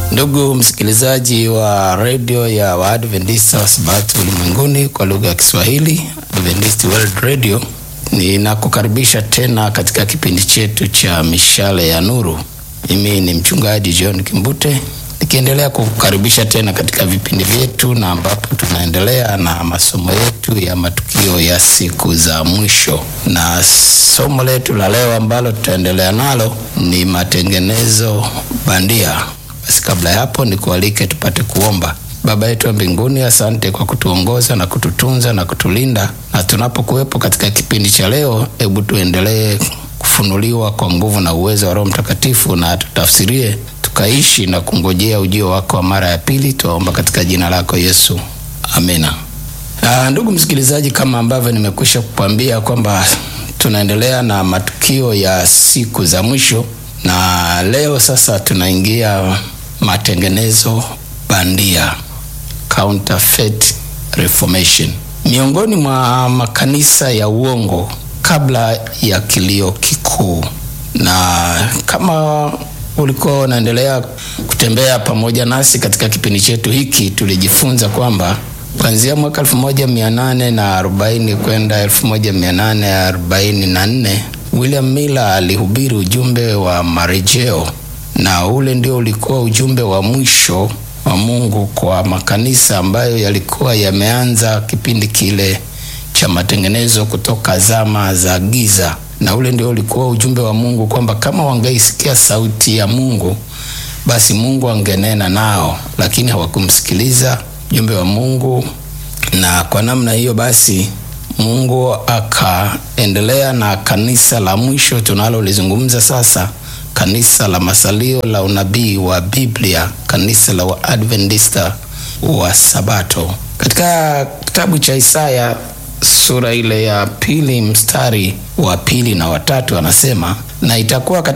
Ndugu msikilizaji wa redio ya Waadventista wa Sabato ulimwenguni kwa lugha ya Kiswahili, Adventist World Radio, ninakukaribisha tena katika kipindi chetu cha mishale ya nuru. Mimi ni mchungaji John Kimbute nikiendelea kukukaribisha tena katika vipindi vyetu, na ambapo tunaendelea na masomo yetu ya matukio ya siku za mwisho, na somo letu la leo ambalo tutaendelea nalo ni matengenezo bandia. Basi kabla ya hapo, nikualike tupate kuomba. Baba yetu wa mbinguni, asante kwa kutuongoza na kututunza na kutulinda, na tunapokuwepo katika kipindi cha leo, hebu tuendelee kufunuliwa kwa nguvu na uwezo wa Roho Mtakatifu, na tutafsirie tukaishi na kungojea ujio wako wa mara ya pili. Tuwaomba katika jina lako Yesu, amina. Aa, ndugu msikilizaji, kama ambavyo nimekwisha kukwambia kwamba tunaendelea na matukio ya siku za mwisho, na leo sasa tunaingia matengenezo bandia, counterfeit reformation, miongoni mwa makanisa ya uongo kabla ya kilio kikuu. Na kama ulikuwa unaendelea kutembea pamoja nasi katika kipindi chetu hiki, tulijifunza kwamba kuanzia mwaka 1840 kwenda 1844 William Miller alihubiri ujumbe wa marejeo, na ule ndio ulikuwa ujumbe wa mwisho wa Mungu kwa makanisa ambayo yalikuwa yameanza kipindi kile cha matengenezo kutoka zama za giza, na ule ndio ulikuwa ujumbe wa Mungu kwamba kama wangeisikia sauti ya Mungu basi Mungu angenena nao, lakini hawakumsikiliza ujumbe wa Mungu, na kwa namna hiyo basi Mungu akaendelea na kanisa la mwisho tunalolizungumza sasa, kanisa la masalio la unabii wa Biblia, kanisa la Waadventista wa Sabato. Katika kitabu cha Isaya sura ile ya pili mstari wa pili na watatu anasema, na itakuwa